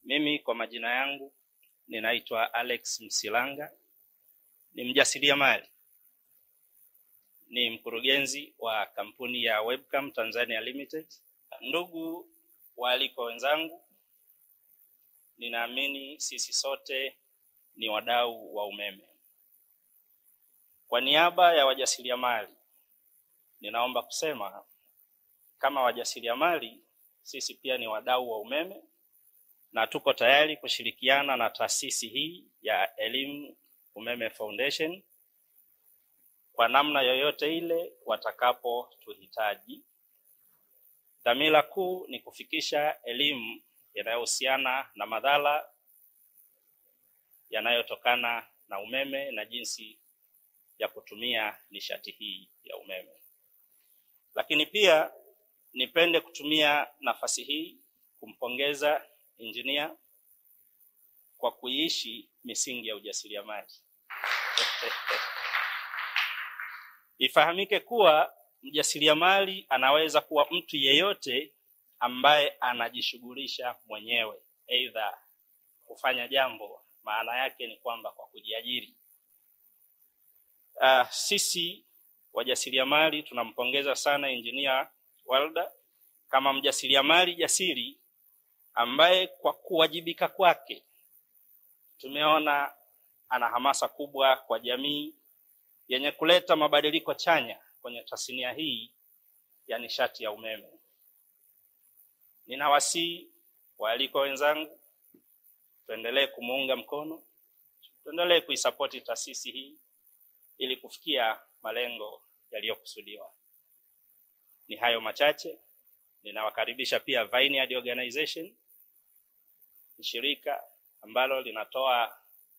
Mimi kwa majina yangu ninaitwa Alex Msilanga, ni mjasiriamali, ni mkurugenzi wa kampuni ya Webcam Tanzania Limited. Ndugu waalikwa wenzangu, ninaamini sisi sote ni wadau wa umeme. Kwa niaba ya wajasiriamali, ninaomba kusema kama wajasiriamali, sisi pia ni wadau wa umeme na tuko tayari kushirikiana na taasisi hii ya Elimu Umeme Foundation kwa namna yoyote ile watakapotuhitaji. Dhamira kuu ni kufikisha elimu inayohusiana na madhara yanayotokana na umeme na jinsi ya kutumia nishati hii ya umeme. Lakini pia nipende kutumia nafasi hii kumpongeza injinia kwa kuiishi misingi ya ujasiriamali. Ifahamike kuwa mjasiriamali anaweza kuwa mtu yeyote ambaye anajishughulisha mwenyewe, aidha kufanya jambo, maana yake ni kwamba kwa kujiajiri. Uh, sisi wajasiriamali tunampongeza sana injinia Walda kama mjasiriamali jasiri ambaye kwa kuwajibika kwake tumeona ana hamasa kubwa kwa jamii yenye kuleta mabadiliko chanya kwenye tasnia hii ya nishati ya umeme. Ninawasihi waalikwa wenzangu, tuendelee kumuunga mkono, tuendelee kuisapoti taasisi hii ili kufikia malengo yaliyokusudiwa. Ni hayo machache. Ninawakaribisha pia Vineyard Organization, ni shirika ambalo linatoa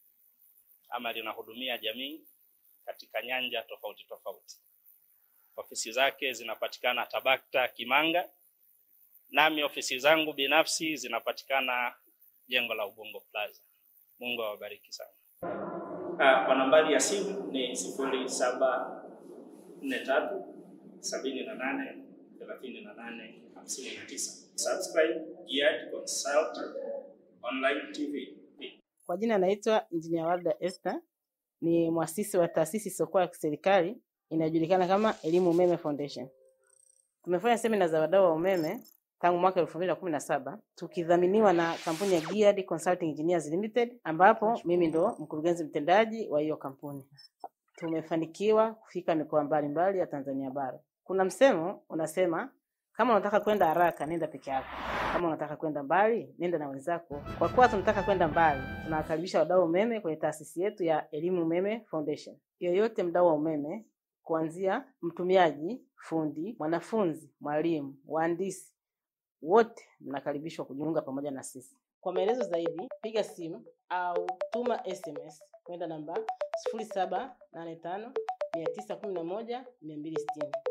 ama linahudumia jamii katika nyanja tofauti tofauti. Ofisi zake zinapatikana Tabakta Kimanga, nami ofisi zangu binafsi zinapatikana jengo la Ubungo Plaza. Mungu awabariki sana. Uh, kwa nambari ya simu ni sifuri saba nne tatu sabini na nane thelathini na nane hamsini na tisa. Subscribe Geared Consultant Online TV. Kwa jina naitwa Engineer Warda Esther, ni mwasisi wa taasisi isiyokuwa ya kiserikali inayojulikana kama Elimu Umeme Foundation. Tumefanya semina za wadau wa umeme tangu mwaka elfu mbili na kumi na saba tukidhaminiwa na kampuni ya Geared Consulting Engineers Limited, ambapo mimi ndo mkurugenzi mtendaji wa hiyo kampuni. Tumefanikiwa kufika mikoa mbalimbali ya Tanzania bara. Kuna msemo unasema kama unataka kwenda haraka nenda peke yako, kama unataka kwenda mbali nenda na wenzako. Kwa kuwa tunataka kwenda mbali, tunawakaribisha wadau wa umeme kwenye taasisi yetu ya Elimu Umeme Foundation. Yoyote mdau wa umeme, kuanzia mtumiaji, fundi, mwanafunzi, mwalimu, wahandisi, wote mnakaribishwa kujiunga pamoja na sisi. Kwa maelezo zaidi, piga simu au tuma SMS kwenda namba sifuri saba nane tano mia tisa kumi na moja mia mbili sitini.